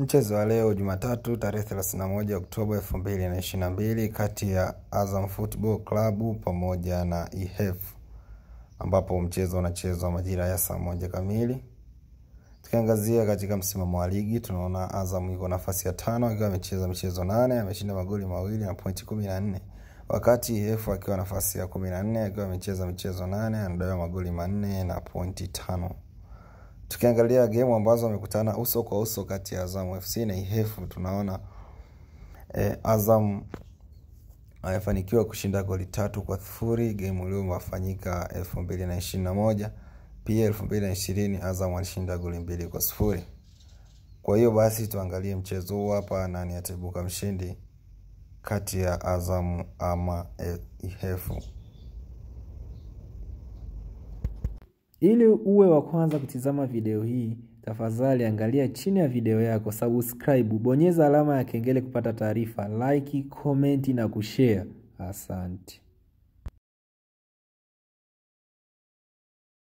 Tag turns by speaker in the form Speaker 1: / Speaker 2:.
Speaker 1: Mchezo wa leo Jumatatu tarehe 31 Oktoba 2022 kati ya Azam Football Club pamoja na IHF ambapo mchezo unachezwa majira ya saa moja kamili. Tukiangazia katika msimamo wa ligi tunaona Azam iko nafasi ya tano akiwa amecheza michezo nane, ameshinda magoli mawili na pointi kumi na nne wakati IHF akiwa nafasi ya kumi na nne akiwa amecheza michezo nane, anadaiwa magoli manne na pointi tano. Tukiangalia gemu ambazo wamekutana uso kwa uso kati ya Azam FC na IHF tunaona eh, Azam amefanikiwa kushinda goli tatu kwa sifuri gemu iliyofanyika elfu mbili na ishirini na moja pia elfu mbili na ishirini Azam alishinda goli mbili kwa sifuri kwa hiyo basi tuangalie mchezo huu hapa nani ataibuka mshindi kati ya Azam ama IHF
Speaker 2: Ili uwe wa kwanza kutizama video hii, tafadhali angalia chini ya video yako, subscribe, bonyeza alama ya kengele kupata taarifa, like, comment na kushare. Asante.